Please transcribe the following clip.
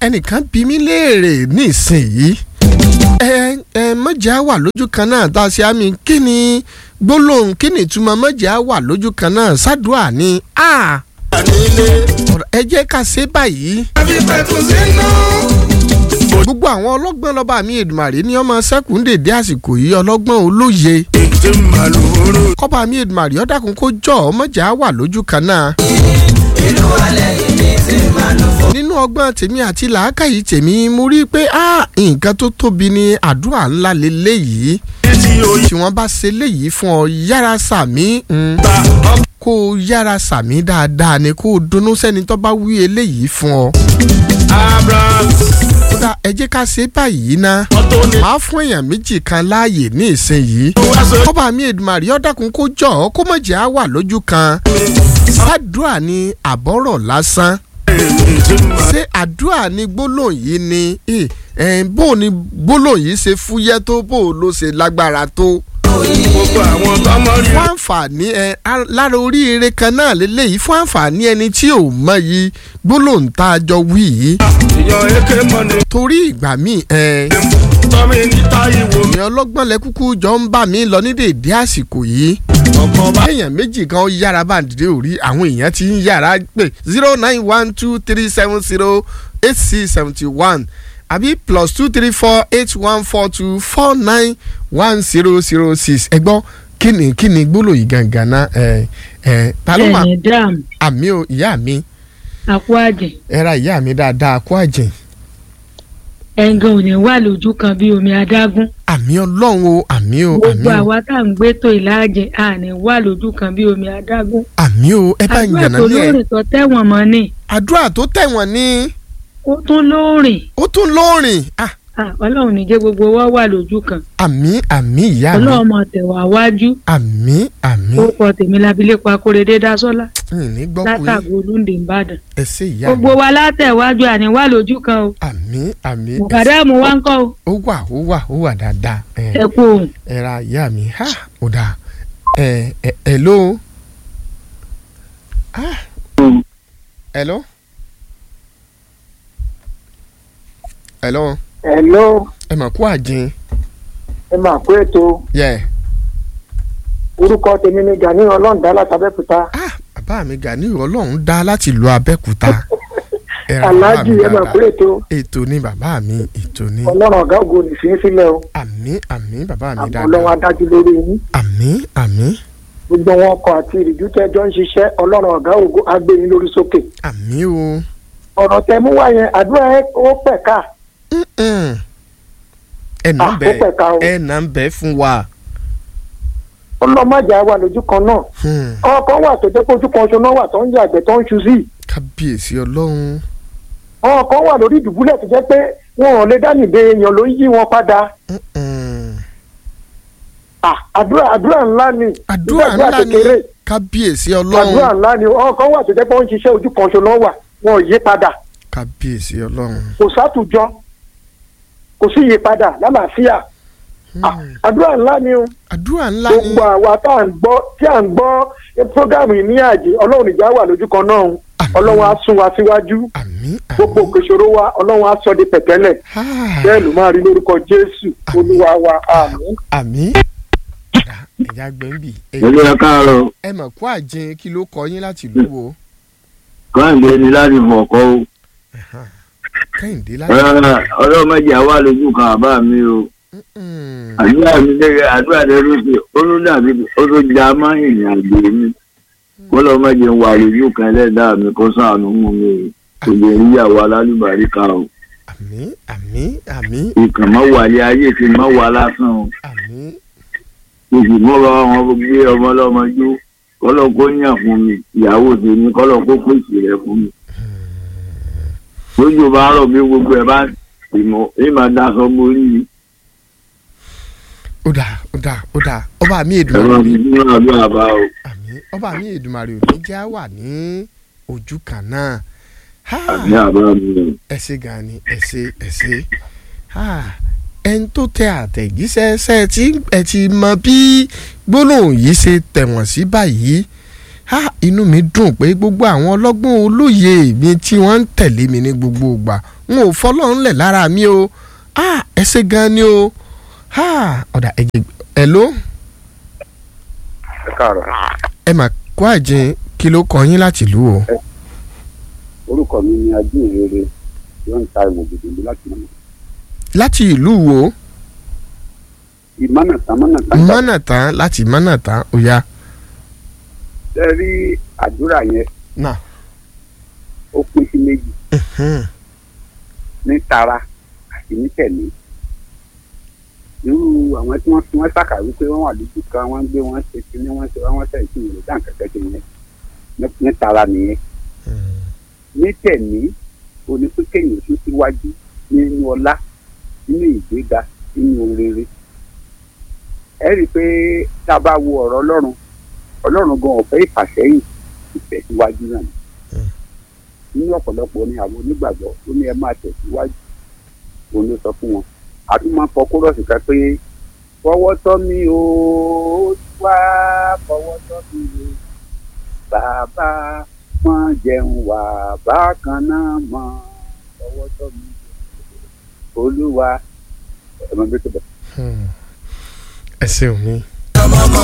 ẹnìkan bí mi léèrè nísìnyí ẹ ẹ mọ̀jẹ̀ á wà lójú kan náà tá a ṣe àmì kí ni gbólóhùn kí ni ìtumọ̀ mọ̀jẹ̀ á wà lójú kan náà sádùá ni a ọ̀rọ̀ ẹ jẹ́ ká ṣe báyìí gbogbo àwọn ọlọ́gbọ́n lọ́ba mi Èdùmàrè ní ọmọ sẹ́kùn dèdé àsìkò yìí ọlọ́gbọ́n olóye kọ́ba mi Èdùmàrè ọ̀dàkùn kó jọ ọmọjà á wà lójú kan náà. nínú ọgbọ́n tèmi àti làákàyè tèmi mo rí i pé nǹkan tó tóbi ni àdúrà ńlá lélẹ́yìí tí wọ́n bá ṣe léyìí fún ọ yára sàmí kó o yára sàmí dáadáa ni kó o dunnú sẹ́ni tó bá wí eléyìí fún ọ kódà ẹ jẹ́ ká ṣe báyìí ná máa fún èèyàn méjì kan láàyè ní ìsinyìí kọ́ba mi Èdùmàrè ọ̀dàkùn kó jọ ọ́ kó mọ̀ jẹ́ á wà lójú kan àdúrà ni àbọ̀rọ̀ lásán ṣé àdúrà ni gbólóhùn yìí ni bó ni gbólóhùn yìí ṣe fúyẹ́ tó bó ló ṣe lágbára tó gbogbo àwọn tọmọ rí. fún àǹfààní ẹ lára oríire kan náà lélẹ́yìí fún àǹfààní ẹni tí ò mọyì gbólóhùn tá a jọ wí yìí. ìyàn èké mọ́ni. torí ìgbà míì ẹ tọ́mi níta ìwò mi. èèyàn ọlọ́gbọ́n lẹ kúkú jọ ń bá mi lọ ní dèédé àsìkò yìí. ọkàn bá. èèyàn méjì kan ó yára bá dìde òrí àwọn èèyàn ti ń yára pé zero nine one two three seven zero eight six seventy one àbí plus two three four eight one four two four nine one zero zero six ẹ gbọ́ kí ni kí ni gbólóyìn gangan náà ẹ ẹ ta ló máa ẹ̀yìn dam àmì o ìyá mi àpò àjẹ́ ẹ ra ìyá mi dáadáa kó àjẹ́ ẹ̀ǹgàn ò ní wà lójú kan bí omi adágún àmì ọlọ́run o àmì o àmì gbogbo o àwa tá à ń gbé tó ìlàjẹ à ní wà lójú kan bí omi adágún àmì o ẹ bá ń àdúrà yànnà tó ní ẹ lóòrìn tó tẹ̀wọ̀n mọ́ ni àdúrà tó tẹ̀wọ̀n ní ó tún lóòrìn ó tún lóòrìn ah Ah, ọlọ́run ní jẹ́ gbogbo wa wà lójú kan àmì àmì ìyá mi ọlọ́run mọ̀ tẹ̀wà wájú àmì àmì ó kọ tèmi lábílẹ̀pọ̀ akóredé dásọ́lá ní gbọ́ pé látàgò olóńdè ìbàdàn ẹ ṣe ìyá gbogbo mi wa látẹ̀wájú àní wà lójú kan o àmì àmì ẹ ṣe- mọ̀kàdámù wa ń kọ́ o ó wà ó wà ó wà dáadáa ẹ ẹ kú òun ẹ ra ìyá mi ha ó dáa ẹ ẹ ẹ ló ah ẹ ló ẹ ló Hello, ẹ mà kú àjìn ẹ máa kó ètò yẹ orúkọ tèmi ni Gani Ọlọ́ǹdá látàbẹ́kúta. ah bàbá mi Gani Ọlọ́run dá láti lu Abẹ́òkúta ẹ ra bàbá Aláàjì mi ẹ máa kó dáadáa ètò ètò ni bàbá mi ètò ni Ọlọ́run ọ̀gá ògo nìfín sílẹ̀ o. àmì àmì bàbá mi Àmọ́ Ọlọ́run dáadáa adájú lórí yín. àmì àmì Gbogbo wọn ọkọ̀ àti ìrìjú tẹ́jọ́ ń ṣiṣẹ́ Ọlọ́run ọ̀gá ògo agbẹ́yìn lórí sókè. àmì o Ọ̀rọ̀ tẹ mú wá yẹn àdúrà ẹ ó pẹ̀ka. Mm-mm. ẹ nà Ah, ń ó bẹ pẹ̀ka o. ẹ nà ń bẹ fún wa. Ọlọ́mọjà wà lójú kan náà. Hmm. Àwọn kan wà tó jẹ́ pé ojú kan ṣoná wà tó ń yàgbẹ́ tó ń ṣu sí. kábíyèsí ọlọ́run Àwọn kan wà lórí ìdùbúlẹ̀ tó jẹ́ pé wọn ò lè dánìbe èèyàn ló ń yí wọn padà. Mm-mm. Ah, Àdúrà àdúrà ńlá ni. àdúrà Nígbà ńlá ni kékeré. kábíyèsí àdúrà ọlọ́run ńlá ni àwọn kan wà tó jẹ́ pé wọ́n ń ṣiṣẹ́ ojú kan ṣoná wà wọn ò yí padà kábíyèsí ọlọ́run. kò sátùjọ kò sí yí padà lálàáfíà Ah, àdúrà ńlá ni o àdúrà ńlá ni gbogbo àwa tá à ń gbọ́ tí à ń gbọ́ prógámù yìí ní àjè ọlọ́run ìjà wà lójú kan náà o. Àmín. ọlọ́run á sún wa síwájú àmì gbogbo àmì òkèṣòro wa ọlọ́run á sọ di pẹ̀tẹ́lẹ̀ Ah, bẹ́ẹ̀ ló máa rí lórúkọ jésù Àmín. olúwa wa àmín. àmì Ọ̀dà, ẹ̀yà gbẹ̀ǹbì Ẹ̀lú ẹ káàárọ̀, ẹ mọ̀ kó àjìn kí ló kọ yín láti ìlú wo Kọ́hìndé ni láti fọ̀kọ́ o. kẹ́hìndé Ẹ, láti. Ọlọ́mọdé àwa lójú kan àbá mi o. Mm. Àdúrà mi lẹ́yìn àdúrà tẹ ló ṣe ó ló dàbí ó tó já mọ́ ìrìn àjò mi. Kọ́lọ́mọdé ń wà lójú kan ẹlẹ́dàá mi kó sànù mú mi. Kò lè rí ìyàwó alálùbáríkà o. àmì àmì àmì Ìkàn mọ́ wà ní ayé ti mọ́ wà lásán o. àmì Oṣù mọ́ra wọn gbé ọmọ ọlọ́mọ jó. Kọ́lọ́ kó yàn fún mi. Ìyàwó tèmi kọ́lọ́ kó pèsè rẹ̀ fún mi. lójú bá rọ̀ bí gbogbo ẹ̀ bá ìmọ̀ ìmọ̀ daṣọ borí ni. ó dà ó dà ó dà ọba mi ẹ̀rọ èdùmàrè mi ní àdúrà bá o. àmì ọba mi èdùmàrè ò ní já wà ní ojú kan náà. Ha! àbí àbá mi o. ẹ ṣé gan ni ẹ ṣé ẹ ṣé Ah, ẹni tó tẹ àtẹ̀jíṣẹ́ ṣe tí ẹ ti mọ bí gbólóhùn yìí ṣe tẹ̀wọ̀n sí báyìí ha inú mi dùn pé gbogbo àwọn ọlọ́gbọ́n olóye mi tí wọ́n ń tẹ̀lé mi ní gbogbo ìgbà n ò fọlọ́run lẹ̀ lára mi o ha ẹ ṣé gan ni o ha ọ̀dà ẹ̀jẹ̀ ẹ̀ ló ẹ káàárọ̀ ẹ mà kó àjìn kí ló kọ yín láti lù o. orúkọ mi ni ajínrere yóò ń ta ìwò gbèdéńdé láti mọ̀nà láti ìlú wo ìmọ̀nà tán mọ̀nà tán mọ́nà tán láti mọ́nà tán ó yá. ṣe rí àdúrà yẹn náà ó pín sí méjì ní tara àti ní tẹ̀lé irú àwọn tí wọ́n fi wọ́n ṣàkàwé pé wọ́n wà lójú kan wọ́n gbé wọ́n ṣe kíní wọ́n ṣe wọ́n ṣe ìṣirò rẹ̀ dáǹkà kẹ́kẹ́ yẹn ní- ní tara nìyẹn ní tẹ̀lé onípínkẹ́yìn tún síwájú nínú ọlá nínú ìgbéga nínú rere ẹ rí i pé tá a bá wo ọ̀rọ̀ ọlọ́run ọlọ́run gan ọ̀fẹ́ ìfàsẹ́yìn ìtẹ̀síwájú náà ni nínú ọ̀pọ̀lọpọ̀ ní àwọn onígbàgbọ́ ó ní ẹ máa tẹ̀síwájú òun ló sọ fún wọn àti máa ń kọ kórọ̀sì kan pé fọwọ́ tọ́ mi o wá fọwọ́ tọ́ mi o bàbá wọn jẹun wà bákan náà mọ fọwọ́ tọ́ mi o olúwa ẹ máa gbé tó bẹ̀. ẹ ṣeun mi. ọmọ